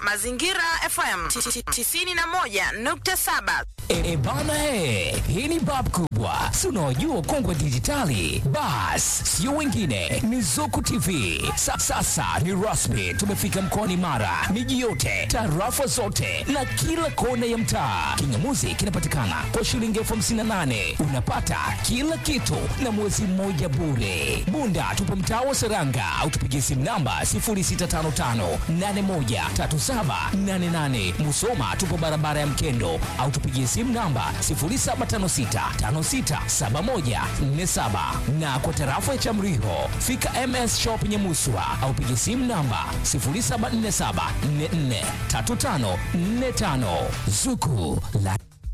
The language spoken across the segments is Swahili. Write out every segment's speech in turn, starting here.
Mazingira FM 91.7. E bana he, hii ni bab kubwa, si unaojua ukongwe dijitali. Bas, sio wengine, ni Zuku TV. Sa, sasa ni rasmi, tumefika mkoani Mara, miji yote, tarafa zote na kila kona ya mtaa. Kingamuzi kinapatikana kwa shilingi elfu hamsini na nane unapata kila kitu na mwezi mmoja bure. Bunda tupo mtaa wa Seranga au tupigie simu namba 0655813788. Musoma tupo barabara ya Mkendo au tupigie simu namba 0756567147 na kwa tarafa ya Chamriho fika MS Shop Nyamuswa au pigie simu namba 0747443545 Zuku la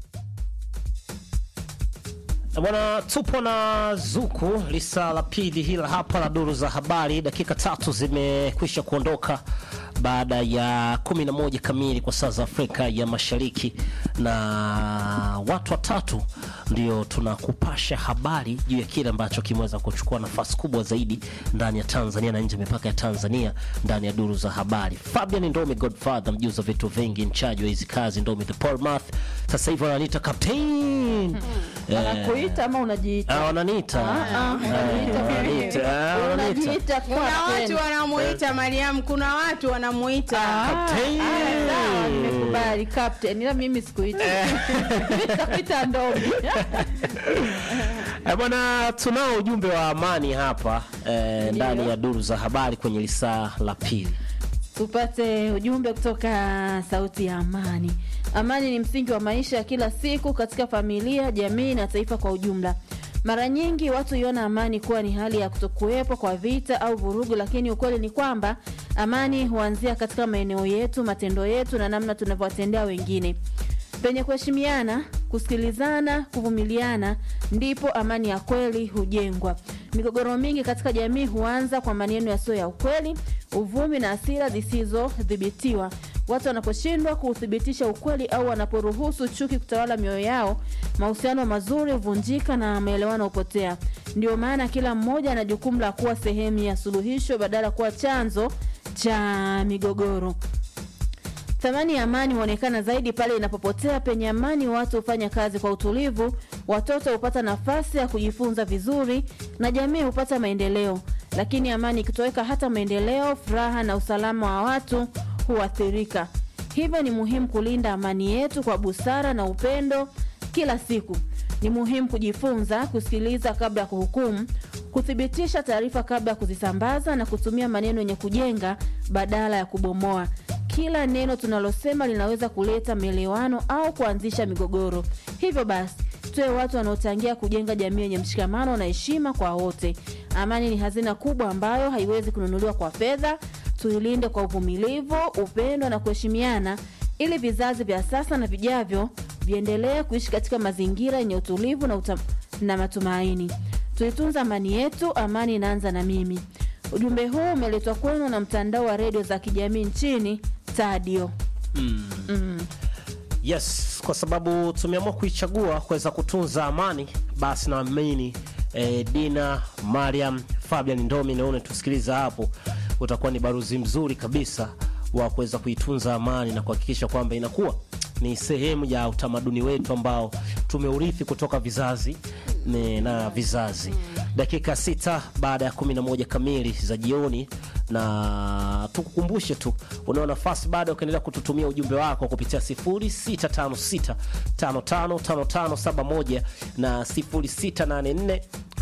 Bwana, tupo na Zuku lisa la pili hila hapa la duru za habari. Dakika tatu zimekwisha kuondoka baada ya kumi na moja kamili kwa saa za Afrika ya Mashariki, na watu watatu ndio tunakupasha habari juu ya kile ambacho kimeweza kuchukua nafasi kubwa zaidi ndani ya Tanzania na nje ya mipaka ya Tanzania ndani ya duru za habari. Fabian Ndomi Godfather, mjuzi wa vitu vingi, mchaji wa hizi kazi, Ndomi the Paul Math, sasa hivi wananiita captain Eh, Wanakuita ama unajiita? Ah, wananiita. Ah, ah, Eh, wananiita. Ah, wananiita. Unajiita Kuna captain. watu wanamuita Mariam, kuna watu wanamuita Captain. Ah, sawa, nimekubali captain, ila mimi sikuita. Nitakuita Ndomi. Eh, bwana tunao ujumbe wa amani hapa eh, ndani ya duru za habari kwenye lisaa la pili. Tupate ujumbe kutoka Sauti ya Amani. Amani ni msingi wa maisha ya kila siku katika familia, jamii na taifa kwa ujumla. Mara nyingi watu huiona amani kuwa ni hali ya kutokuwepo kwa vita au vurugu, lakini ukweli ni kwamba amani huanzia katika maeneo yetu, matendo yetu na namna tunavyowatendea wengine. Penye kuheshimiana, kusikilizana, kuvumiliana, ndipo amani ya kweli hujengwa. Migogoro mingi katika jamii huanza kwa maneno yasiyo ya ukweli, uvumi na hasira zisizodhibitiwa. Watu wanaposhindwa kuuthibitisha ukweli au wanaporuhusu chuki kutawala mioyo yao, mahusiano mazuri huvunjika na maelewano hupotea. Ndio maana kila mmoja ana jukumu la kuwa sehemu ya suluhisho badala ya kuwa chanzo cha migogoro. Thamani ya amani huonekana zaidi pale inapopotea. Penye amani, watu hufanya kazi kwa utulivu, watoto hupata nafasi ya kujifunza vizuri na jamii hupata maendeleo. Lakini amani ikitoweka, hata maendeleo, furaha na usalama wa watu huathirika. Hivyo ni muhimu kulinda amani yetu kwa busara na upendo kila siku. Ni muhimu kujifunza kusikiliza kabla ya kuhukumu, kuthibitisha taarifa kabla ya kuzisambaza na kutumia maneno yenye kujenga badala ya kubomoa. Kila neno tunalosema linaweza kuleta maelewano au kuanzisha migogoro. Hivyo basi, tuwe watu wanaochangia kujenga jamii yenye mshikamano na heshima kwa wote. Amani ni hazina kubwa ambayo haiwezi kununuliwa kwa fedha. Tuilinde kwa uvumilivu, upendo na kuheshimiana, ili vizazi vya sasa na vijavyo viendelee kuishi katika mazingira yenye utulivu na, utam- na matumaini. Tuitunza amani yetu, amani inaanza na mimi. Ujumbe huu umeletwa kwenu na mtandao wa redio za kijamii nchini Tadio. Yes, kwa sababu tumeamua kuichagua kuweza kutunza amani, basi naamini eh, Dina Mariam Fabian Ndomi naone tusikiliza hapo, utakuwa ni baruzi mzuri kabisa wa kuweza kuitunza amani na kuhakikisha kwamba inakuwa ni sehemu ya utamaduni wetu ambao tumeurithi kutoka vizazi ne- na vizazi. Dakika sita baada ya 11 kamili za jioni, na tukukumbushe tu, unao nafasi bado ukaendelea kututumia ujumbe wako kupitia 0656555571 na 0684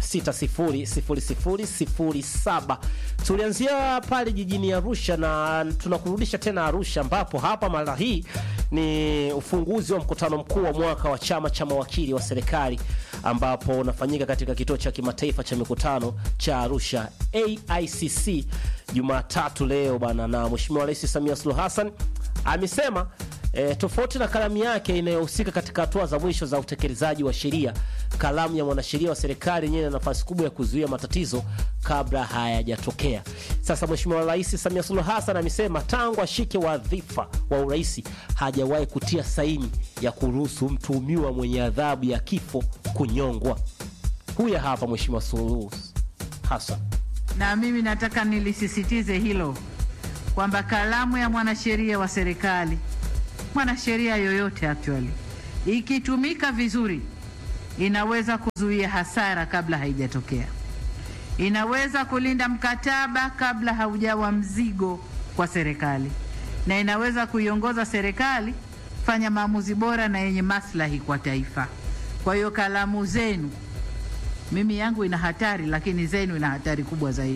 600007. Tulianzia pale jijini Arusha na tunakurudisha tena Arusha, ambapo hapa mara hii ni ufunguzi wa mkutano mkuu wa mwaka wa chama cha mawakili wa serikali ambapo unafanyika katika kituo cha kimataifa cha mikutano cha Arusha AICC Jumatatu leo bana, na Mheshimiwa Rais Samia Suluhu Hassan amesema E, tofauti na kalamu yake inayohusika katika hatua za mwisho za utekelezaji wa sheria, kalamu ya mwanasheria wa serikali yenyewe ina nafasi kubwa ya kuzuia matatizo kabla hayajatokea. Sasa Mheshimiwa Rais Samia Suluhu Hassan amesema tangu ashike wadhifa wa urais hajawahi kutia saini ya kuruhusu mtuhumiwa mwenye adhabu ya kifo kunyongwa. Huya hapa Mheshimiwa Suluhu Hassan. na mimi nataka nilisisitize hilo kwamba kalamu ya mwanasheria wa serikali, mwanasheria yoyote actually, ikitumika vizuri, inaweza kuzuia hasara kabla haijatokea, inaweza kulinda mkataba kabla haujawa mzigo kwa serikali, na inaweza kuiongoza serikali fanya maamuzi bora na yenye maslahi kwa taifa. Kwa hiyo kalamu zenu, mimi yangu ina hatari, lakini zenu ina hatari kubwa zaidi.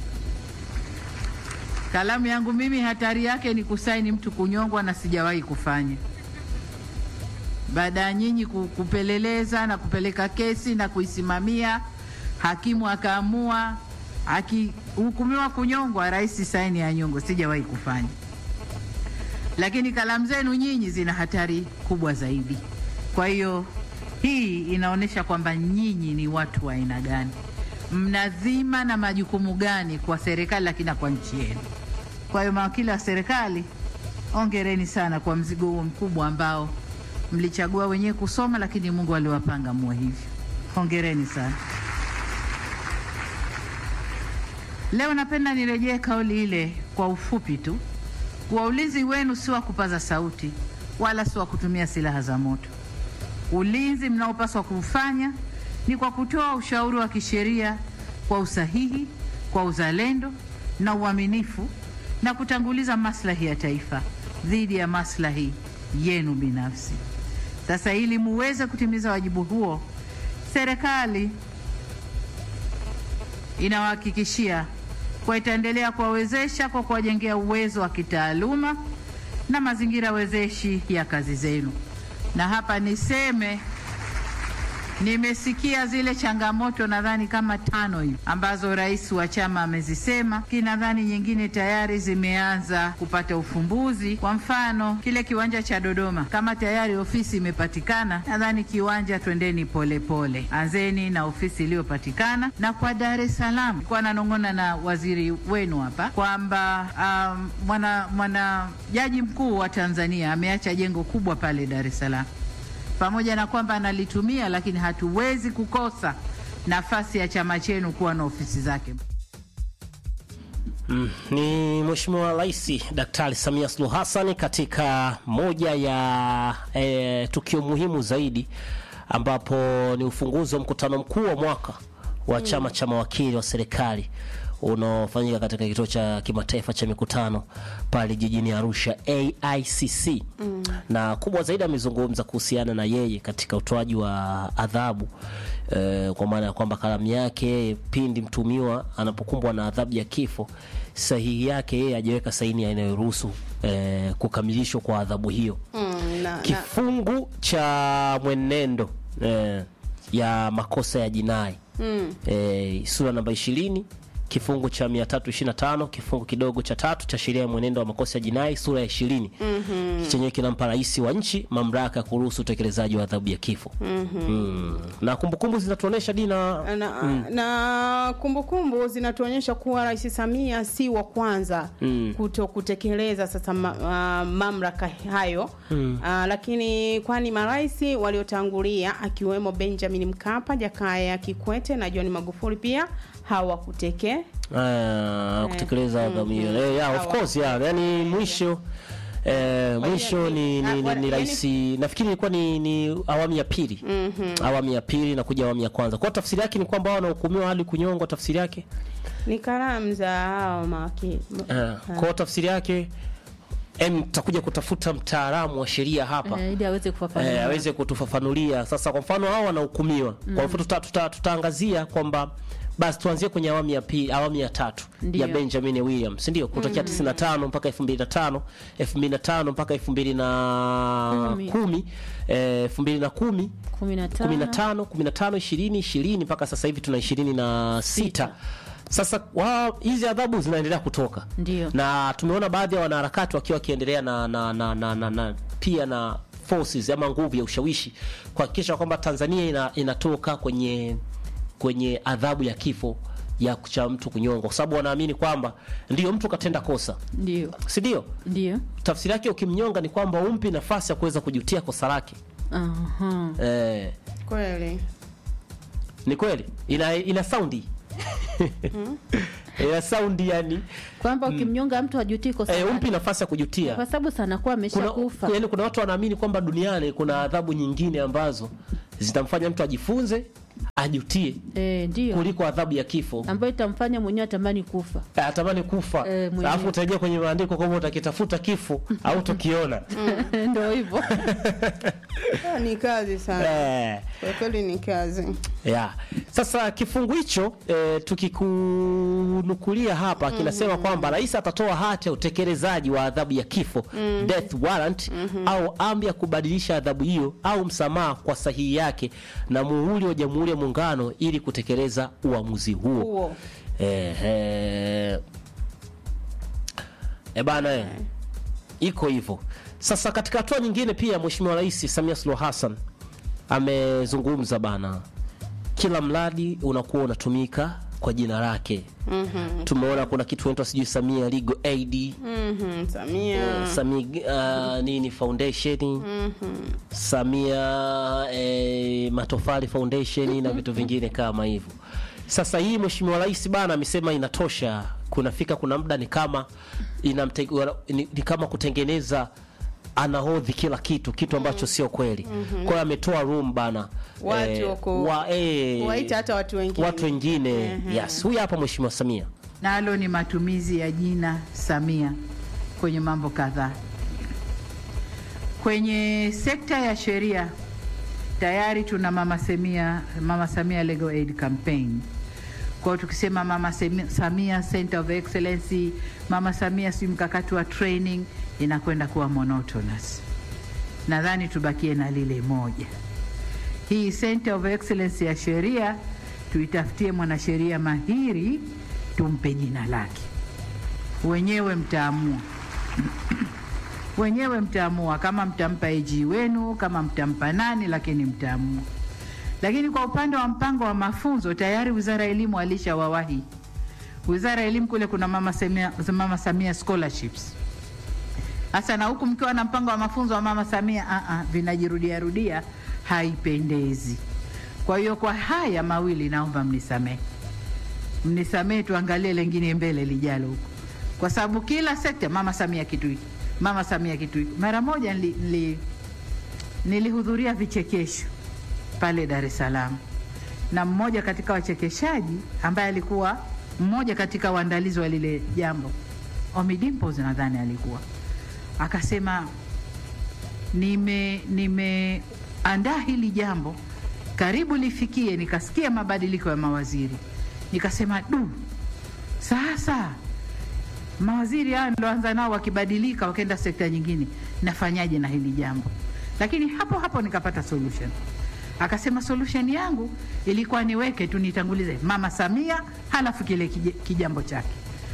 Kalamu yangu mimi hatari yake ni kusaini mtu kunyongwa, na sijawahi kufanya. Baada ya nyinyi ku- kupeleleza na kupeleka kesi na kuisimamia, hakimu akaamua, akihukumiwa kunyongwa, rais saini ya nyongo, sijawahi kufanya. Lakini kalamu zenu nyinyi zina hatari kubwa zaidi. Kwa hiyo hii inaonyesha kwamba nyinyi ni watu wa aina gani, mnadhima na majukumu gani kwa serikali, lakini na kwa nchi yenu. Kwa hiyo mawakili wa serikali, ongereni sana kwa mzigo huo mkubwa ambao mlichagua wenyewe kusoma, lakini Mungu aliwapanga muwe hivyo. Hongereni sana. Leo napenda nirejee kauli ile kwa ufupi tu, kuwa ulinzi wenu si wa kupaza sauti wala si wa kutumia silaha za moto. Ulinzi mnaopaswa kuufanya ni kwa kutoa ushauri wa kisheria kwa usahihi, kwa uzalendo na uaminifu, na kutanguliza maslahi ya taifa dhidi ya maslahi yenu binafsi. Sasa, ili muweze kutimiza wajibu huo, serikali inawahakikishia kwa itaendelea kuwawezesha kwa kuwajengea uwezo wa kitaaluma na mazingira wezeshi ya kazi zenu. Na hapa niseme nimesikia zile changamoto nadhani kama tano hivi ambazo rais wa chama amezisema, kinadhani nyingine tayari zimeanza kupata ufumbuzi. Kwa mfano kile kiwanja cha Dodoma, kama tayari ofisi imepatikana, nadhani kiwanja, twendeni polepole, anzeni na ofisi iliyopatikana. Na kwa Dar es Salaam, nilikuwa nanong'ona na waziri wenu hapa kwamba um, mwana, mwana jaji mkuu wa Tanzania ameacha jengo kubwa pale Dar es Salaam pamoja na kwamba analitumia lakini hatuwezi kukosa nafasi ya chama chenu kuwa na ofisi zake. Mm, ni Mheshimiwa Rais Daktari Samia Suluhu Hassan katika moja ya e, tukio muhimu zaidi ambapo ni ufunguzi wa mkutano mkuu wa mwaka wa chama cha mawakili wa serikali unaofanyika katika kituo cha kimataifa cha mikutano pale jijini Arusha AICC. Na kubwa zaidi amezungumza kuhusiana na yeye katika utoaji wa adhabu eh, kwa maana ya kwamba kalamu yake pindi mtumiwa anapokumbwa na adhabu ya kifo, sahihi yake yeye hajaweka saini inayoruhusu eh, kukamilishwa kwa adhabu hiyo Mm, na, na, kifungu cha mwenendo eh, ya makosa ya jinai mm, eh, sura namba ishirini kifungu cha 325 kifungu kidogo cha tatu cha sheria ya mwenendo wa makosa ya jinai sura ya ishirini mm-hmm. chenyewe kinampa rais wa nchi mamlaka ya kuruhusu utekelezaji wa adhabu ya kifo mm-hmm. mm. na kumbukumbu zinatuonyesha dina na, na kumbukumbu zinatuonyesha kuwa Rais Samia si wa kwanza Mm. kuto kutekeleza sasa ma, uh, mamlaka hayo mm. uh, lakini kwani marais waliotangulia akiwemo Benjamin Mkapa, Jakaya Kikwete na John Magufuli pia hawakuteke Ah, kutekeleza adhabu hiyo Eh, yeah, of course yeah. yani mwisho Eh, mwisho ni, ni, ni, ni rais nafikiri ilikuwa ni, ni awamu ya pili awamu ya pili na kuja awamu ya kwanza kwa tafsiri yake ni kwamba hao wanahukumiwa hadi kunyongwa tafsiri yake ni kalamu za hao mawakili Eh, kwa tafsiri yake em tutakuja kutafuta mtaalamu wa sheria hapa Eh, ili aweze kufafanua. eh, aweze kutufafanulia sasa. Kwa mfano hao wanahukumiwa kwa mfano tuta, tuta, tutaangazia kwamba basi tuanzie kwenye awamu ya pili, awamu ya tatu Ndiyo. ya Benjamin Williams, ndio kutokea 95 mpaka 2005, 2005 mpaka 2010, Kumi. eh, 2010 kumi na tano 15 15 20 20 mpaka sasa hivi tuna 26 Sita. sasa wa hizi adhabu zinaendelea kutoka Ndio. na tumeona baadhi ya wanaharakati wakiwa wakiendelea na, na, na, na, na, na pia na forces ama nguvu ya ushawishi kuhakikisha kwamba Tanzania ina, inatoka kwenye kwenye adhabu ya kifo ya cha mtu kunyongwa, kwa sababu wanaamini kwamba ndio mtu katenda kosa, ndio si ndio? ndio Tafsiri yake ukimnyonga ni kwamba umpi nafasi ya kuweza kujutia kosa lake. Aha. Eh, kweli ni kweli ina, ina saundi ya saundi yani kwamba ukimnyonga mtu hajutii kosa eh, lake. umpi nafasi ya kujutia kwa sababu sana kuwa kuna, ameshakufa yani kuna watu wanaamini kwamba duniani kuna adhabu nyingine ambazo zitamfanya mtu ajifunze ajutie eh, ndio kuliko adhabu ya kifo ambayo itamfanya mwenyewe atamani kufa Eh, atamani kufa Eh, mwenyewe. alafu utarejea kwenye maandiko kwamba utakitafuta kifo au tukiona ndo hivyo Ah, ni kazi sana eh, kwa kweli ni kazi yeah. Sasa kifungu hicho eh, tukikunukulia hapa kinasema kwamba rais atatoa hati ya utekelezaji wa adhabu ya kifo death warrant au amri ya kubadilisha adhabu hiyo au msamaha kwa sahihi yake na muhuri wa Jamhuri ya Muungano ili kutekeleza uamuzi huo. huo Eh, eh. E bana eh. Iko hivyo. Sasa katika hatua nyingine pia Mheshimiwa Rais Samia Suluhu Hassan amezungumza bana, kila mradi unakuwa unatumika kwa jina lake. mm-hmm. Tumeona kuna kitu inaitwa sijui Samia Legal Aid Mhm, Samia Samia uh, nini foundation Samia eh, matofali foundation na vitu vingine kama hivyo. Sasa hii Mheshimiwa Rais bana amesema inatosha, kunafika kuna muda ni kama inamte, ni, ni kama kutengeneza anahodhi kila kitu kitu ambacho sio kweli. Kwa hiyo ametoa room bana Watu wako- wa, eh, waita hata watu wengine watu wengine yes, huyu hapa Mheshimiwa Samia nalo ni matumizi ya jina Samia kwenye mambo kadhaa. Kwenye sekta ya sheria tayari tuna mama Samia, mama Samia Legal Aid Campaign. Kwa hiyo tukisema mama Semi- Samia Center of Excellence, mama Samia si mkakati wa training, inakwenda kuwa monotonous. Nadhani tubakie na lile moja. Hii Center of Excellence ya sheria tuitafutie mwanasheria mahiri, tumpe jina lake. Wenyewe mtaamua wenyewe mtaamua kama mtampa AG wenu, kama mtampa nani, lakini mtaamua. Lakini kwa upande wa mpango wa mafunzo tayari Wizara ya Elimu alishawawahi. Wizara ya Elimu kule kuna mama Samia, mama Samia scholarships. Sasa na huku mkiwa na mpango wa mafunzo wa mama Samia, ah, ah, vinajirudia rudia, haipendezi. Kwa hiyo kwa haya mawili naomba mnisamehe, mnisamehe, tuangalie lengine mbele lijalo huko, kwa sababu kila sekta mama Samia kitu hiki, mama Samia kitu hiki. Mara moja nili, nili, nilihudhuria vichekesho pale Dar es Salaam na mmoja katika wachekeshaji ambaye alikuwa mmoja katika waandalizi wa lile jambo, Ommy Dimpoz nadhani alikuwa akasema, nime nimeandaa hili jambo karibu lifikie, nikasikia mabadiliko ya mawaziri, nikasema du, sasa mawaziri hao nilioanza nao wakibadilika wakaenda sekta nyingine, nafanyaje na hili jambo? Lakini hapo hapo nikapata solution. Akasema solution yangu ilikuwa niweke tu nitangulize mama Samia, halafu kile kije- kijambo chake.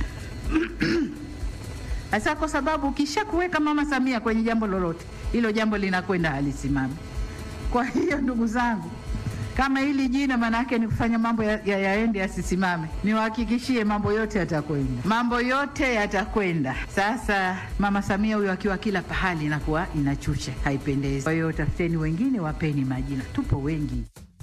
Sasa kwa sababu ukisha kuweka mama Samia kwenye jambo lolote, hilo jambo linakwenda halisimami. Kwa hiyo ndugu zangu, kama hili jina maana yake ni kufanya mambo ya- ya- yaende yasisimame, niwahakikishie mambo yote yatakwenda, mambo yote yatakwenda. Sasa mama Samia huyo akiwa kila pahali inakuwa inachucha, haipendezi. Kwa hiyo tafuteni wengine, wapeni majina, tupo wengi.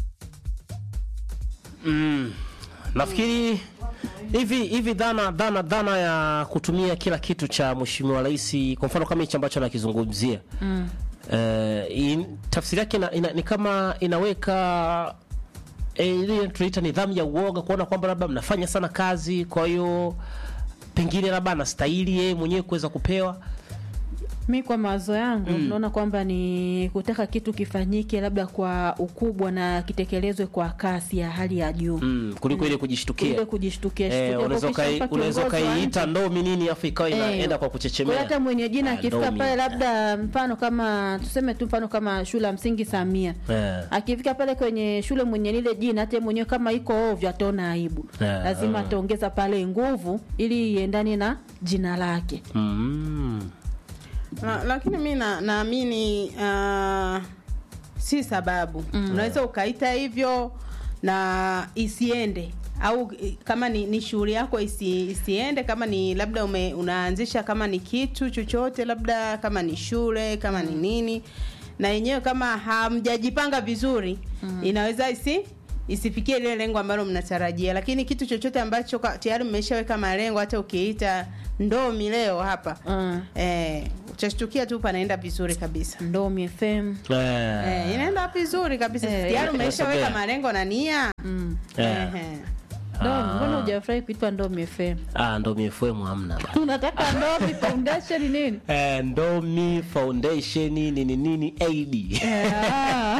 Mm. Nafikiri hivi hivi dhana dhana dhana ya kutumia kila kitu cha Mheshimiwa Rais kwa mfano kama hichi ambacho anakizungumzia mm. in, tafsiri yake ina, ina, ni kama inaweka eh, ile tunaita nidhamu ya uoga, kuona kwamba labda mnafanya sana kazi, kwa hiyo pengine labda anastahili yeye mwenyewe kuweza kupewa mi kwa mawazo yangu naona kwamba ni kutaka kitu kifanyike labda kwa ukubwa na kitekelezwe kwa kasi ya hali ya juu mm, kuliko ile kujishtukia. Kuliko kujishtukia Eh, shtukia. unaweza Kwa ukai- ukishampa unaweza kiongozi wa ukaiita nchi, ndomi nini afu ikawa Eh, inaenda kwa kwa kuchechemea. hata mwenye jina Ah, akifika ndomi. pale labda mfano kama tuseme tu mfano kama shule ya msingi Samia Eh. akifika pale kwenye shule mwenye lile jina hata yeye mwenyewe kama iko ovyo ataona aibu Eh, lazima eh. ataongeza pale nguvu ili iendane na jina lake Mm. La, lakini mi na- naamini uh, si sababu unaweza ukaita hivyo na isiende au i- kama ni, ni shughuli yako isi, isiende kama ni labda ume, unaanzisha kama ni kitu chochote labda kama ni shule kama ni nini na yenyewe kama hamjajipanga vizuri inaweza isi isifikie lile lengo ambalo mnatarajia lakini kitu chochote ambacho ka- tayari mmeshaweka malengo hata ukiita ndomi leo hapa Mm. eh, utashtukia tu panaenda vizuri kabisa Ndomi FM. Eh, eh, inaenda vizuri kabisa Eh, tayari eh, umeshaweka inasogea. malengo na nia Mm. eh. Ehe. Ndomi, mbona hujafurahi kuitwa Ndomi FM? Ah, Ndomi FM hamna bana. Unataka Ndomi Foundation nini? Eh, Ndomi Foundation nini nini AD. Ah.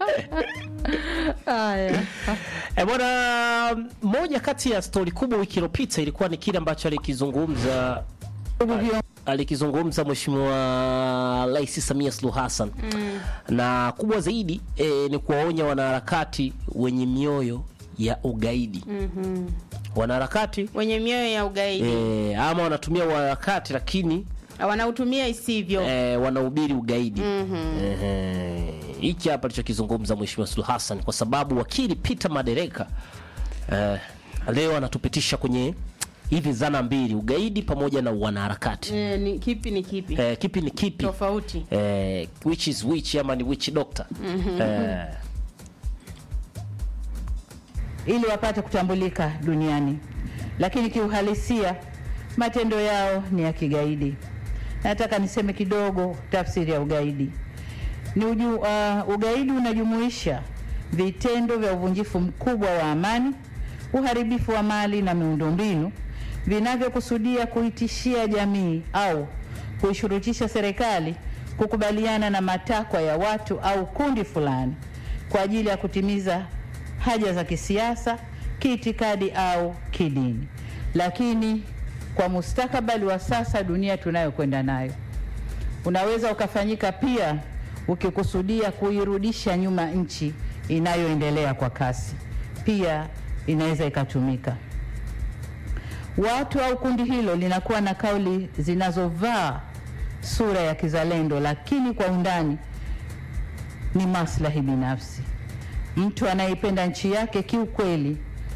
Haya. E bwana, moja kati ya stori kubwa wiki iliyopita ilikuwa ni kile ambacho alikizungumza alikizungumza Mheshimiwa Rais Samia Suluhu Hassan mm. na kubwa zaidi e, ni kuwaonya wanaharakati wenye mioyo ya ugaidi Mhm. wanaharakati wenye mioyo ya ugaidi e, ama wanatumia wanaharakati lakini wanautumia isivyo e, wanahubiri ugaidi Ehe. hiki hapa alichokizungumza Mheshimiwa Suluhu Hassan kwa sababu wakili Peter Madereka eh, leo anatupitisha kwenye hivi zana mbili ugaidi pamoja na wanaharakati eh, ni kipi ni kipi eh, kipi ni kipi tofauti eh, which is which ama ni which doctor eh, ili wapate kutambulika duniani, lakini kiuhalisia matendo yao ni ya kigaidi. Nataka niseme kidogo tafsiri ya ugaidi. Ni uju, uh, ugaidi unajumuisha vitendo vya uvunjifu mkubwa wa amani, uharibifu wa mali na miundombinu vinavyokusudia kuitishia jamii au kuishurutisha serikali kukubaliana na matakwa ya watu au kundi fulani kwa ajili ya kutimiza haja za kisiasa, kiitikadi au kidini. Lakini kwa mustakabali wa sasa, dunia tunayokwenda nayo, unaweza ukafanyika pia ukikusudia kuirudisha nyuma nchi inayoendelea kwa kasi, pia inaweza ikatumika. Watu au kundi hilo linakuwa na kauli zinazovaa sura ya kizalendo, lakini kwa undani ni maslahi binafsi. Mtu anayeipenda nchi yake kiukweli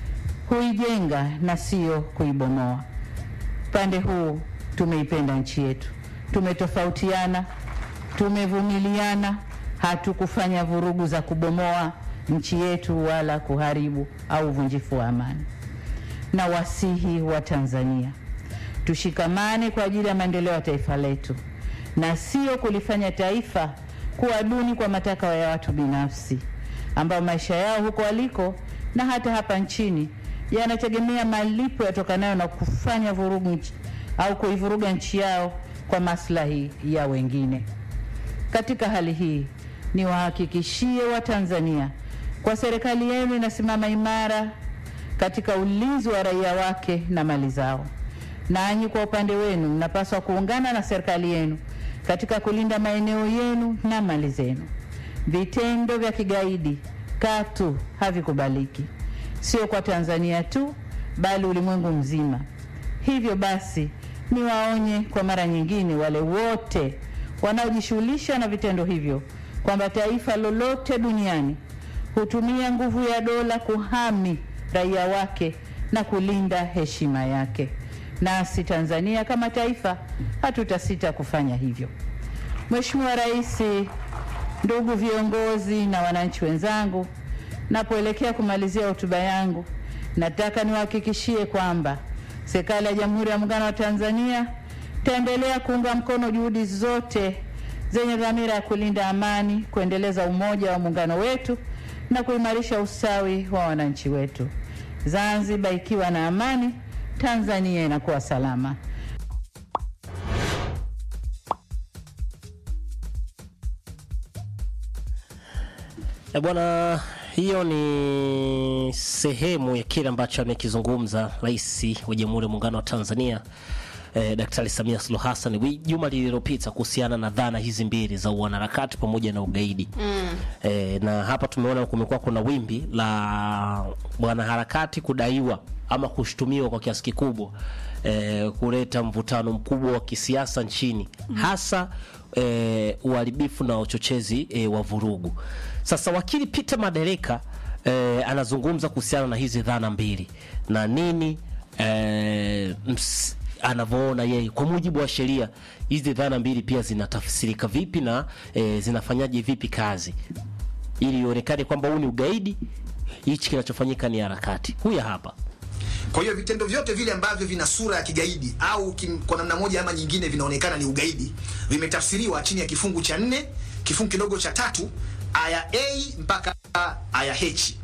huijenga na sio kuibomoa. Upande huu tumeipenda nchi yetu, tumetofautiana, tumevumiliana, hatukufanya vurugu za kubomoa nchi yetu wala kuharibu au uvunjifu wa amani. Na wasihi wa Tanzania tushikamane kwa ajili ya maendeleo ya taifa letu na sio kulifanya taifa kuwa duni kwa matakwa ya watu binafsi ambao maisha yao huko waliko na hata hapa nchini yanategemea malipo yatokanayo na kufanya vurugu nchi, au kuivuruga nchi yao kwa maslahi ya wengine. Katika hali hii, niwahakikishie Watanzania kwa serikali yenu inasimama imara katika ulinzi wa raia wake na mali zao. Nanyi kwa upande wenu mnapaswa kuungana na serikali yenu katika kulinda maeneo yenu na mali zenu. Vitendo vya kigaidi katu havikubaliki, sio kwa Tanzania tu, bali ulimwengu mzima. Hivyo basi, niwaonye kwa mara nyingine wale wote wanaojishughulisha na vitendo hivyo kwamba taifa lolote duniani hutumia nguvu ya dola kuhami raia wake na kulinda heshima yake. Nasi Tanzania kama taifa hatutasita kufanya hivyo. Mheshimiwa Rais, ndugu viongozi na wananchi wenzangu, napoelekea kumalizia hotuba yangu, nataka niwahakikishie kwamba serikali ya Jamhuri ya Muungano wa Tanzania itaendelea kuunga mkono juhudi zote zenye dhamira ya kulinda amani, kuendeleza umoja wa muungano wetu na kuimarisha ustawi wa wananchi wetu. Zanzibar ikiwa na amani, Tanzania inakuwa salama. E bwana, hiyo ni sehemu ya kile ambacho amekizungumza Rais wa Jamhuri ya Muungano wa Tanzania eh, Daktari Samia Suluhu Hassan wi- juma lililopita kuhusiana na dhana hizi mbili za uanaharakati pamoja na ugaidi mm. eh, na hapa tumeona kumekuwa kuna wimbi la wanaharakati kudaiwa ama kushutumiwa kwa kiasi kikubwa eh, kuleta mvutano mkubwa wa kisiasa nchini hasa eh, uharibifu na uchochezi eh, wa vurugu. Sasa wakili Peter Madereka eh, anazungumza kuhusiana na hizi dhana mbili na nini eh, ms, anavyoona yeye kwa mujibu wa sheria hizi dhana mbili pia zinatafsirika vipi na eh, zinafanyaje vipi kazi ili ionekane kwamba huu ni ugaidi hichi kinachofanyika ni harakati. Huya hapa Kwa hiyo vitendo vyote vile ambavyo vina sura ya kigaidi au kim, kwa namna moja ama nyingine vinaonekana ni ugaidi vimetafsiriwa chini ya kifungu cha nne kifungu kidogo cha tatu aya A mpaka aya H